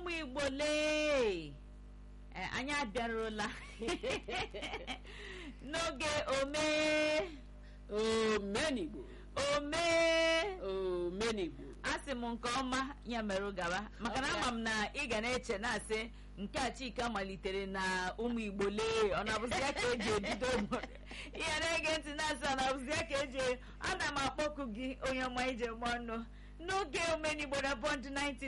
ụmụ igbo lee Eh, anyị abịarụla n'oge omee omenigbo omee omenigbo asị m nke ọma ya merụ gaba maka na ama m na ị ga na-eche na-asị nke a chika malitere na ụmụ igbo lee ọ na-abụzi ya ka eji ebido obodo ihe na-ege ntị na-asị ọ na-abụzi ya ka eji ana m akpọku gị onye ọma ije m ọnụ n'oge omenigbo na bond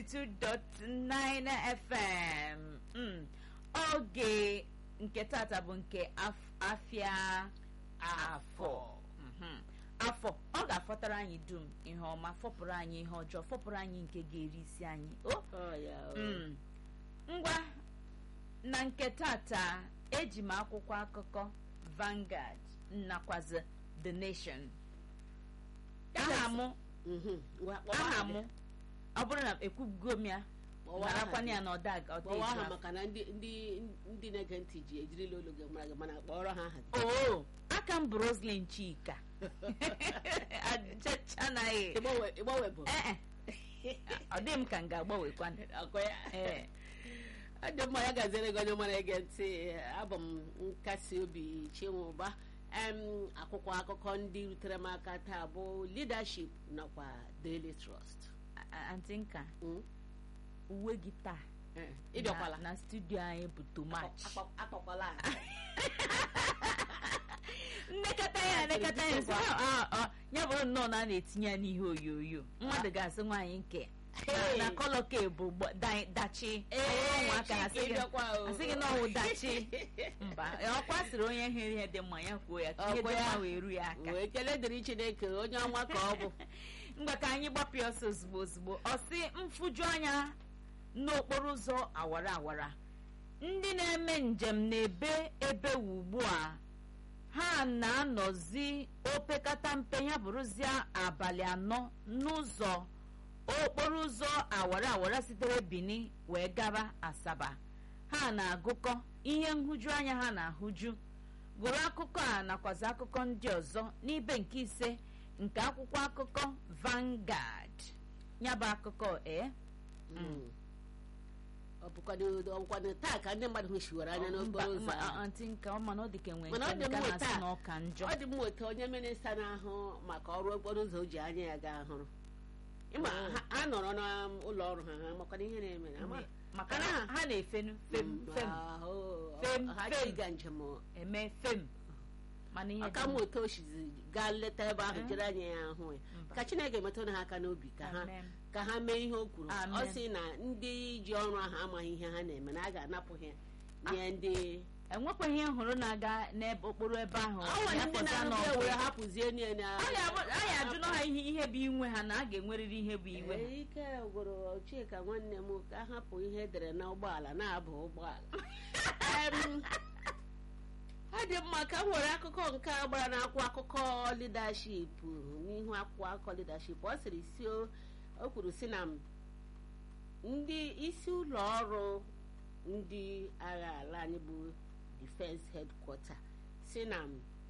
92.9 fm Mm. oge nke tata bụ nke af- afịa afọ Mhm. afọ ọ ga-afọtara anyị dum ihe ọma fọpụrụ anyị ihe ọjọọ fọpụrụ anyị nke ga-eri isi anyị o Ọ ya, ọ. Mm. ngwa na nke tata eji m akwụkwọ akụkọ Vanguard nakwazi The Nation aha mụ Mhm. Ngwa, kpọwa aha aha mụ gị. ọ bụrụ na ekwugo m ya Kpọwa aha marakwana gị. ya na ọda ọda kpọwa eju aha afọ. maka na ndị ndị ndị na-ege ntị ji ejirila olu gị mara gị mana kpọrọ ha aha gị oo aka m bụ Roslyn Chika achachanaghị Ịgbanwe- ịgbanwe bụ ee ọ dị m ka m ga-agbanwekwa akọ ya ee ọ dị mma ya gaziere gị onye mara ege ntị abụ m nkasi obi chinwụba em akwụkwọ akụkọ ndị rutere m aka taa bụ leadership nakwa daily trust antị nka Mm. uwe gị taa Eh, ịbịakwala na, na studio anyị bụ too much Akpọ- akpọkwala aha. nnekọta ya nnekọta ya sị, "Ah, ah, ah." ya bụrụ nnọọ na a na-etinye ya n'ihe onyonyo mmadụ ga-asị nwaanyị nke na- Hey. na kọlọ ke bụ gba- da- dachi Ee, ụmụaka ha sị Chike, gị ịbịakwa o. asị gị na ọwụ dachi mba ọkwa sịrị onye hụrụ ihe dị mma ya kwuo ya ka ihe Ọkwa dị ya. mma wee ru ya aka wee kelee dịrị chineke onye ọnwa ka ọ bụ ngwa ka anyị gbapịa ọsọ ozugbo ozugbo ọ sị mfuju anya n'okporo ụzọ awara awara ndị na-eme njem na-ebe ebe ugbu a ha na-anọzi opekata mpe ya bụrụzie abalị anọ n'ụzọ okporo ụzọ awara awara sitere Benin wee gaba Asaba ha na-agụkọ ihe nhụju anya ha na-ahụju gụrụ akụkọ a nakwazi akụkọ ndị ọzọ n'ibe nke ise nke akwụkwọ akụkọ Vanguard ya bụ akụkọ ee Mm. ọ bụkwado ọ bụkwado taa ka ndị mmadụ hụchiwara anya n'okporo ụzọ ahụ. ntị nke ọma na ọ dị ka enwe Mana ọ nke dị nke mma na-asị taa. na ọka njọ ọ dị m otu onye minista na-ahụ maka ọrụ okporo ụzọ o ji anya ya gaa hụrụ ịma Oh. ha- ha nọrọ n'ụlọ ọrụ ha ha makwana ihe na-eme na ama- maka Ana na ha- ha na-efenu fem Mm, fem ahụ, Fem, ha fem. ji ịga njem eme fem mana ihe aka dị m otu oshizi gaa leta ebe ahụ Mm. jere anya ya ahụ ya Mba. ka chineke metụrụ ha aka n'obi ka ha Amen. ka ha mee ihe o kwuru Amen. ọ sị na ndị ji ọrụ ahụ amaghị ihe ha na-eme na a ga-anapụ ha nye ndị enwekwaghị ihe hụrụ na-aga n'ebe okporo ebe ahụ ọ nwere ya ndị fọzia na na-arụbịa ọ bụ- were hapụzie nie na anyị abụ- anyị ajụna ha ihe ihe bụ inwe ha na a ga-enwerịrị ihe bụ iwe ha Ee, ike gwụrụ chika nwanne m ka hapụ ihe edere na ụgbọala na-aba ụgbọala Em, ọ dị mma ka m were akụkọ nke a gbara n'akwụkwọ akụkọ leadership n'ihu akwụkwọ akụkọ leadership ọ sịrị si o o kwuru si na ndị isi ụlọ ọrụ ndị agha ala anyị bụ defense headquarter si na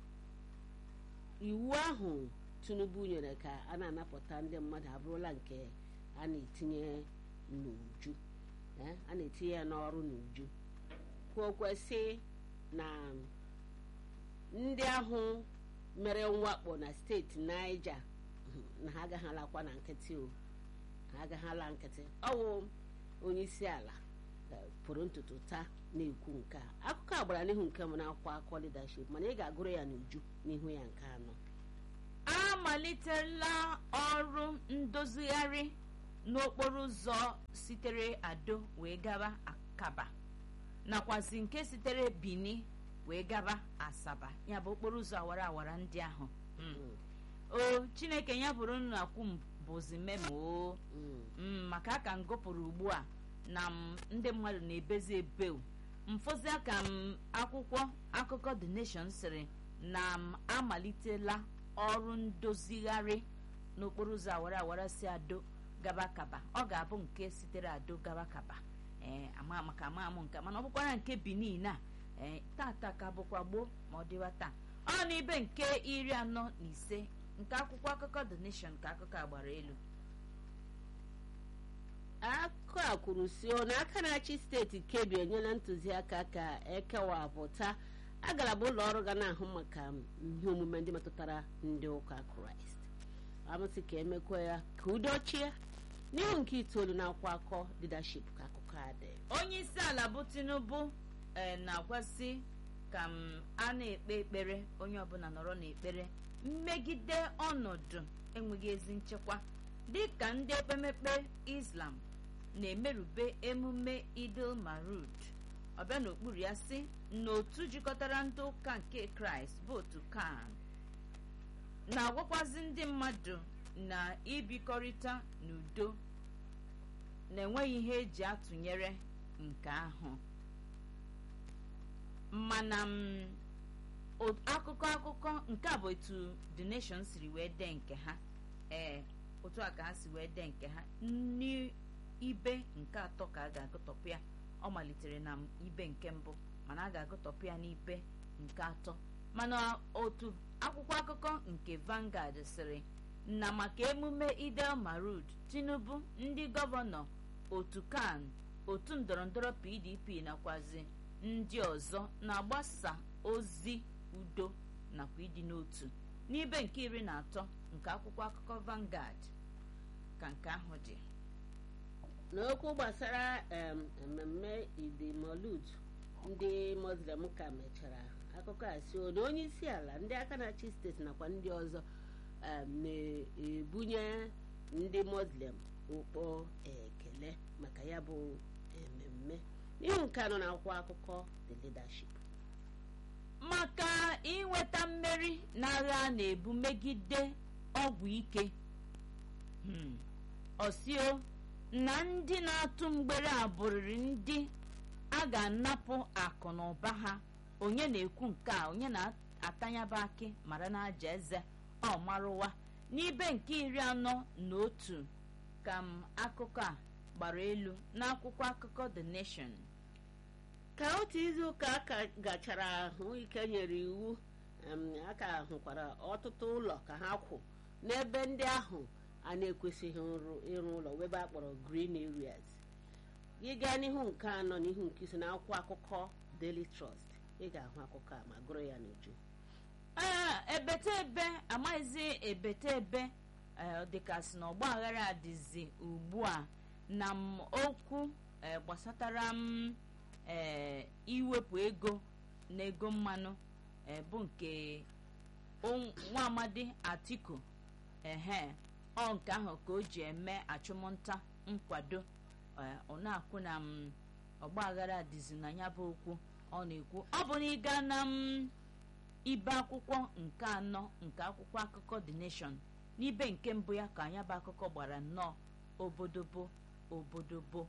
iwu ahụ tinubu nyere ka a na-anapụta ndị mmadụ abụrụla nke a na-etinye n'uju eh, a na-etinye ya n'ọrụ n'uju kwuo kwesị na ndị ahụ mere mwakpo na steeti Niger na ha agaghị alakwa na nkịtị o ha agaghị ala nkịtị ọwụ onye isi ala eh, pụrụ ntutu taa na-ekwu nke a akụkọ a gbara n'ihu nke m na-akwụkwọ akụkọ leadership mana ị ga-agụrụ ya n'uju n'ihu ya nke anọ amalitela ọrụ ndozigharị n'okporo ụzọ sitere ado wee gaba akaba nakwazi nke sitere bini wee gaba asaba ya bụ okporo ụzọ awara awara ndị ahụ Mm. o chineke ya bụrụ nnu akwụ m bụzi memo o Mm. Mm, maka aka m gụpụrụ ugbu a na m ndị mmadụ na-ebezi ebe o mfụzi aka m akwụkwọ akụkọ the nation sịrị na m amalitela ọrụ ndozigharị n'okporo ụzọ awara awara si ado gaba kaba ọ ga-abụ nke sitere ado gaba kaba ee ama maka ama amụ nke mana ọ bụkwara nke benin a ee tata ka bụkwa gboo ma ọ dịwa taa ọ n'ibe nke iri anọ na ise nke akwụkwọ akụkọ the nation ka akụkọ a gbara elu akụkọ a kwuru si na aka na-achị steeti kebbi enyela ntụziaka ka ekewapụta agalaba ụlọ ọrụ ga na-ahụ maka ihe omume ndị metụtara ndị ụka kraịst amụsị ka emekwa ya ka udo chie n'ihu nke itoolu na-akwa akọ leadership ka akụkọ a dị onye isi ala bụ tinubu ee na-agwasị ka m a na-ekpe ekpere onye ọbụla nọrọ n'ekpere mmegide ọnọdụ enweghị ezi nchekwa dịka ndị ekpemekpe islam na-emerube emume idil marud ọbịa n'okpuru ya si n'otu jikọtara ndị ụka nke kraịst bụ otu kan na-agwakwazi ndị mmadụ na ibikọrịta n'udo na-enweghị ihe eji atụnyere nke ahụ mana m o- akụkọ akụkọ nke a bụ etu the nation siri wee dee nke ha ee otu a ka ha si wee dee nke ha n'ibe nke atọ ka a ga-agụtọpụ ya ọ malitere na ibe nke mbụ mana a ga-agụtọpụ ya n'ibe nke atọ mana otu akwụkwọ akụkọ nke Vanguard sịrị na maka emume idel marud tinubu ndị gọvanọ otu kan otu ndọrọndọrọ pdp nakwazi ndị ọzọ na-agbasa ozi udo nakwa ịdị n'otu n'ibe nke iri na atọ nke akwụkwọ akụkọ Vanguard ka nke ahụ dị n'okwu gbasara em, mmemme idimolud ndị muslim ka mechara akụkọ a si na onye isi ala ndị aka na-achị steeti nakwa ndị ọzọ em, na-ebunye ndị muslim ụkpọ ekele maka ya bụ mmemme n'ihu nke anọ na-akwụkwọ akụkọ the leadership maka inweta mmeri n'agha a na-ebu megide ọgwụ ike Hmm. ọsio na ndị na-atụ mgbere a bụrịrị ndị a ga-anapụ akụ na ụba ha onye na-ekwu nke a onye na-atanyaba akị mara n'aja eze ọ marụwa n'ibe nke iri anọ na otu ka m akụkọ a gbara elu n'akwụkwọ akụkọ the nation ka otu izu ụka aka gachara ahụ ike nyere iwu em, aka hụkwara ọtụtụ ụlọ ka ha kwụ n'ebe ndị ahụ a na-ekwesịghị ịrụ- ịrụ ụlọ webe a kpọrọ green areas gị gaa n'ihu nke anọ n'ihu nke ise na akwụkwọ akụkọ daily trust ị ga-ahụ akụkọ a ma gụrụ ya n'uju ee ebete ebe amaghịzi ebete ebe ee, ọ dịkasị na ọgba aghara dịzi ugbu a na m okwu ee, gbasatara m ee, iwepụ ego na ego mmanụ ee, bụ nke o- nwa amadi atiku ehe ọ nke ahụ ka o ji eme achụmnta nkwado ee, ọ na-akwụ na m ọgba aghara dịzi na ya bụ okwu ọ na-ekwu ọ bụ na ịga na m ibe akwụkwọ nke anọ nke akwụkwọ akụkọ the nation n'ibe nke mbụ ya ka anya bụ akụkọ gbara nnọọ obodobo obodobo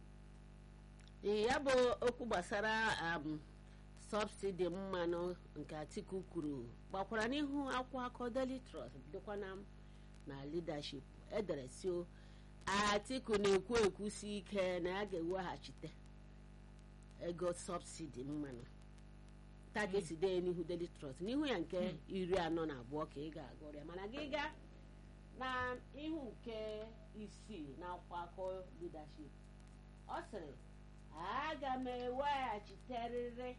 ee ya bụ okwu gbasara um, sọbsidi mmanụ nke atiku kwuru gbakwara n'ihu akwụkwọ akọ daily trust dịkwa na na leadership edere sio atiku na-ekwu ekwusi ike na ya ga-eweghachite ego sọbsidi mmanụ taa ka esi dee n'ihu daily trust n'ihu ya nke iri anọ na abụọ ka ị ga-agụrụ ya mana gị gaa na ihu nke isii na akwụkwọ akọ leadership ọ sịrị aga m eweghachiterịrị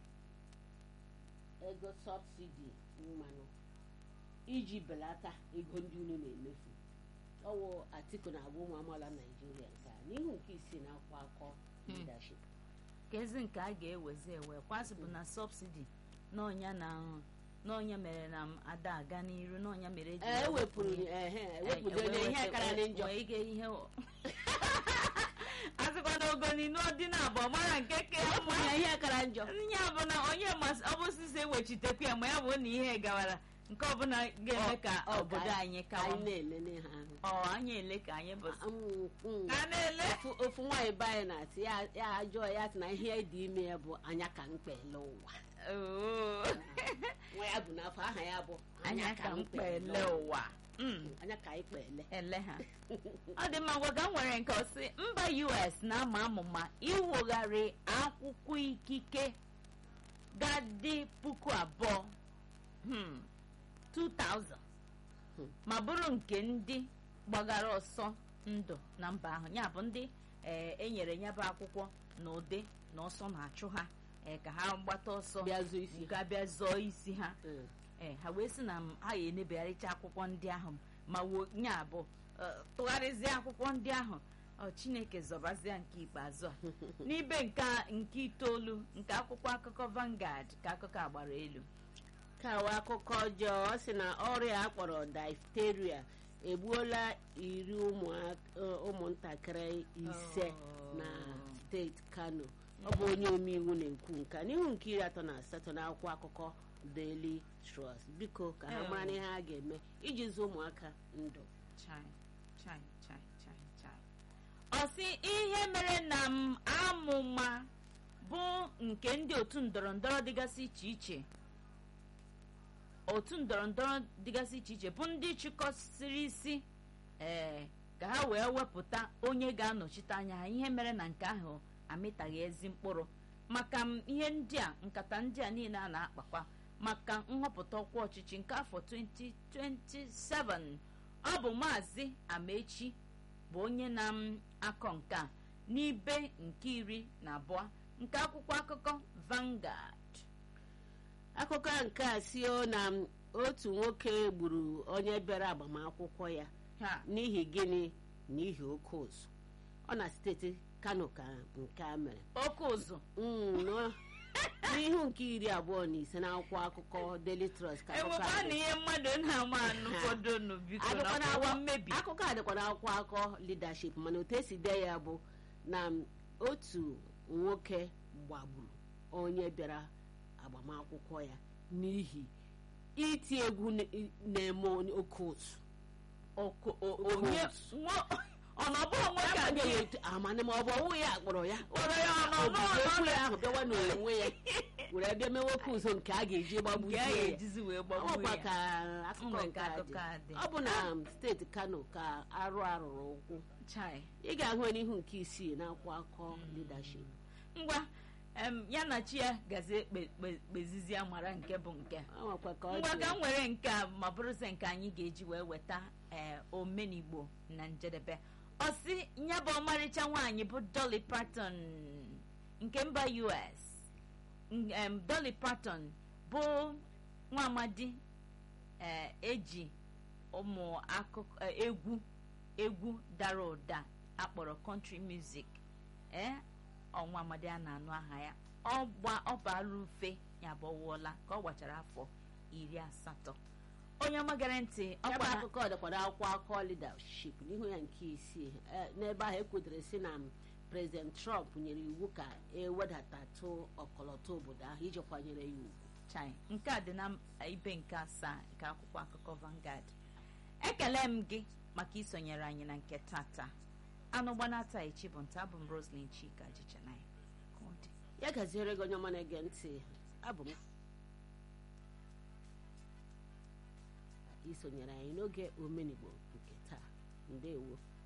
ego sọbsidi mmanụ iji belata ego ndị unu na-emefu ọwụ atiku na-agwa ụmụ amaala naijiria nke a n'ihu nke isii na akwụkwọ akọ leadership ka ezi nke a ga-ewezi ewe kwasị bụ na sọbsidi n'ọnya na n'ọnya mere na m ada aga n'iru n'ọnya mere eji ee ewepụrụ ehe ewepụdere ihe karịrị njọ wee ige ihe azịkwa na ogoninu dị na abụọ mara nke ka ya mma ewepụrụ ya ihe kara njọ ya bụ na onye masị ọ bụ osisi ewechitekwa ya ma ya bụ na ihe gawara nke ọbụla ga-eme ka Ọ- ọ obodo anyị kawa anyị na-elele ha ahụ ọ anyị ele ka anyị bụ Mm, mm. a na-ele Ofu- ofu nwaanyị be anyị na-asị ya ya ajọọ ya sị na ihe dị ime ya bụ anya ka mkpele ụwa Oo. nwa ya bụ n'afọ aha ya bụ anya ka mkpa ele ụwa Mm. anya ka anyị kpele ele ha ọ dị mma gwaga m nwere nke ọsị mba us na-ama amụma iwugharị akwụkwọ ikike ga-adị puku abụọ hmm, 2000 Hmm. ma bụrụ nke ndị gbagara ọsọ ndụ na mba ahụ ya bụ ndị ee enyere ya bụ akwụkwọ na ụdị na ọsọ na-achụ ha ee ka ha gbata ọsọ bịa zuo isi ga bịa zọọ isi ha Mm. ee ha wee sị na m ha ya enebegharịcha akwụkwọ ndị ahụ ma wo nya bụ eh, tụgharịzie akwụkwọ ndị ahụ ọ chineke zọbazie nke ikpeazụ a n'ibe nke nke itoolu nke akwụkwọ akụkọ Vanguard ka akụkọ a gbara elu kawa akụkọ ọjọọ ọ sị na ọrịa akpọrọ diphtheria egbuola iri ụmụak- eh, ụmụntakịrị ise Oh. na steeti kano ọ bụ onye omeiwu na-ekwu nka n'ihu nke iri atọ na asatọ n'akwụkwọ akụkọ daily trust biko ka ha Eh. mara n'ihe ha ga-eme iji zụ ụmụaka ndụ chai chai chai chai chai ọ sị ihe mere na m amụma bụ nke ndị otu ndọrọ ndọrọ dịgasị iche iche otu ndọrọ ndọrọ dịgasị iche iche bụ ndị chịkọsịrị isi ee ka ha wee wepụta onye ga-anọchite anya ha ihe mere na nke ahụ amịtaghị ezi mkpụrụ maka m ihe ndị a nkata ndị a niile a na-akpakwa maka nhọpụta ọkwa ọchịchị nke afọ 2027 ọ bụ maazị amechi bụ onye na-akọ nke a n'ibe nke iri na abụọ nke akwụkwọ akụkọ Vanguard akụkọ nke a sio na otu nwoke gburu onye bịara agbamakwụkwọ ya ha n'ihi gịnị n'ihi oke ụzụ ọ na steeti kano ka nke a mere oke ụzụ Mm, nọ- n'ihu nke iri abụọ na ise n'akwụkwọ akụkọ daily trust ka akụkọ enwekwa a na dị. ihe mmadụ na-ama anụfodo nụ biko na Akụkọ ọkwa na-agwa- mmebi akụkọ a dịkwa n'akwụkwọ akụkọ leadership mana otu esi dee ya bụ na otu nwoke gbagburu onye bịara agbamakwụkwọ ya n'ihi iti egwu na- na-eme onye oke ụzụ Oko- o- Oke onye ụzụ. nwo- ọ na ọ bụghị nwoke a agaghị ga- etu amana ma ọ bụ ọnwụ ya kpọrọ ya Kpọrọ ya ọ nọ O buru n'ọnọ okwu ya ahụ bịawa n'onwe ya were bịa mewe oke ụzọ nke a ga-eji nke a gbagbuzie ya ga-ejizi wee gbagbuo ọkwa ya ka akụkọ Mgbe nke ka a akụkọ a dị dị. ọ bụ na steeti kano ka arụ arụrụ ụkwụ chai ị ga-ahụ ya n'ihu nke isii n'akwụkwọ akụkọ leadership ngwa em, ya na chi ya gazi ekpe- kpe- kpezizie mara nke bụ nke ọ nwekwa ka ọ ngwa dị ka m nwere nke a ma bụrụzi nke anyị ga-eji wee weta ee omenigbo na njedebe ọ sị ya bụ ọmarịcha nwaanyị bụ Dolly Parton nke mba US N- em, Dolly Parton bụ nwa amadi ee eji ụmụ akụkọ eh, egwu egwu dara ụda akpọrọ country music ee ọnwa amadi a na-anụ aha ya ọ gba ọ baala ufe ya bụ ọwụọla ka ọ gbachara afọ iri asatọ onye ọma gere ntị ọ ya bụ gbara akụkọ dịkwa n'akwụkwọ akụkọ leadership n'ihu ya nke isii Eh, n'ebe ahụ ekwutere si na prezident trump nyere iwu ka ewedatatụ ọkọlọtọ obodo ahụ iji kwanyere ya ugwu chai nke a dị na ibe nke asaa nke akwụkwọ akụkọ Vanguard ekele m gị maka isonyere anyị na nke tata anụ gbanata echi bụ nta abụ m Roslyn Chika jichanaya ka ọ dị ya gaziere gị onye ọma na-ege ntị abụ m isonyere anyị n'oge omenigbo nke taa ndewo